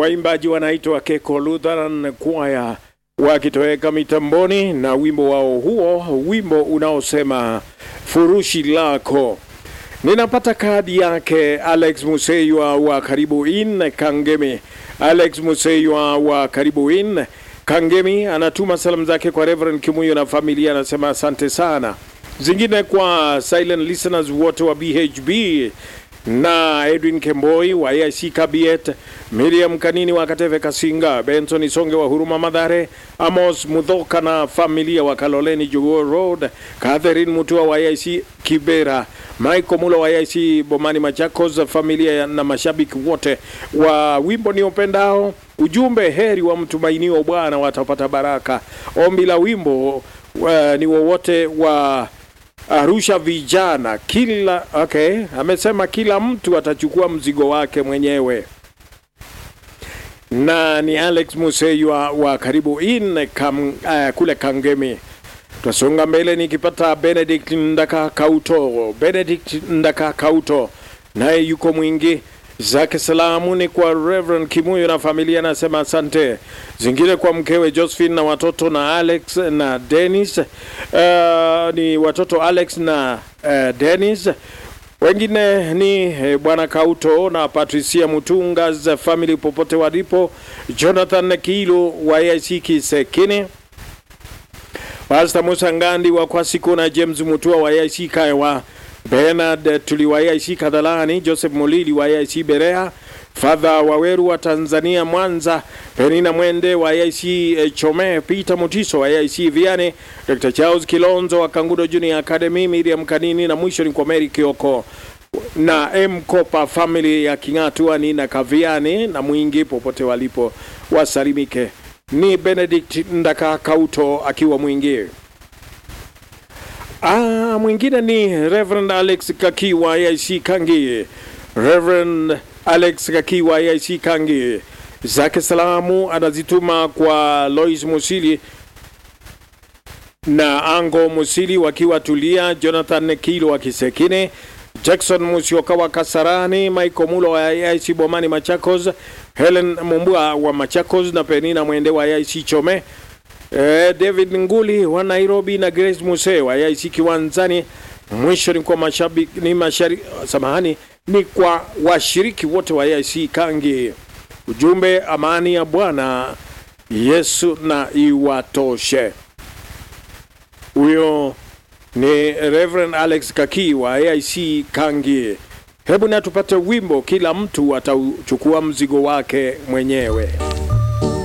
waimbaji wanaitwa Keko Lutheran Choir wakitoweka mitamboni na wimbo wao huo, wimbo unaosema furushi lako. Ninapata kadi yake Alex Museywa wa karibu in Kangemi. Alex Museywa wa karibu in Kangemi anatuma salamu zake kwa Reverend Kimuyo na familia, anasema asante sana. Zingine kwa silent listeners wote wa BHB na Edwin Kemboi wa AIC Kabiet, Miriam Kanini wa Kateve Kasinga, Benson Isonge wa Huruma Madhare, Amos Mudhoka na familia wa Kaloleni Jogoo Road, Catherine Mutua wa AIC Kibera, Michael Mulo wa AIC Bomani Machakos, familia na mashabiki wote wa wimbo ni upendao. Ujumbe, heri wa mtumainio Bwana watapata baraka. Ombi la wimbo uh, ni wowote wa Arusha vijana kila okay, amesema kila mtu atachukua mzigo wake mwenyewe, na ni Alex Museywa wa karibu in kam, uh, kule Kangemi. Twasonga mbele nikipata Benedict Ndaka Kauto, Benedict Ndaka Kauto naye yuko mwingi zake salamu ni kwa Reverend Kimuyo na familia, anasema asante. Zingine kwa mkewe Josephine na watoto na Alex na Dennis. Uh, ni watoto Alex na uh, Dennis. Wengine ni eh, bwana Kauto na Patricia Mutunga za family popote walipo, Jonathan Kilo wa AIC Kisekine, Pastor Musa Ngandi wa Kwasiko na James Mutua wa AIC Kaiwa Bernard Tuli wa AIC Kadhalani, Joseph Molili wa AIC Berea, Father Waweru wa Tanzania Mwanza, Penina Mwende wa AIC Chome, Peter Mutiso wa AIC Viane, Dr. Charles Kilonzo wa Kangudo Junior Academy, Miriam Kanini na mwisho ni kwa Mary Kioko na M Kopa family ya King'atu na Kaviani na mwingi popote walipo wasalimike. Ni Benedict Ndaka Kauto akiwa mwingi. Ah, mwingine ni Reverend Alex Kaki wa AIC Kangi. Reverend Alex Kaki wa AIC Kangi zake salamu anazituma kwa Lois Musili na Ango Musili wakiwa Tulia, Jonathan Kilo wa Kisekine, Jackson Musioka wa Kasarani, Michael Mulo wa AIC Bomani Machakos, Helen Mumbua wa Machakos na Penina Mwende wa AIC Chome. Eh, David Nguli wa Nairobi na Grace Muse wa AIC Kiwanzani. Mwisho ni kwa mashabiki ni mashari, samahani ni kwa washiriki wote wa AIC Kangi. Ujumbe, amani ya Bwana Yesu na iwatoshe. Huyo ni Reverend Alex Kaki wa AIC Kangi. Hebu na tupate wimbo, kila mtu atauchukua mzigo wake mwenyewe.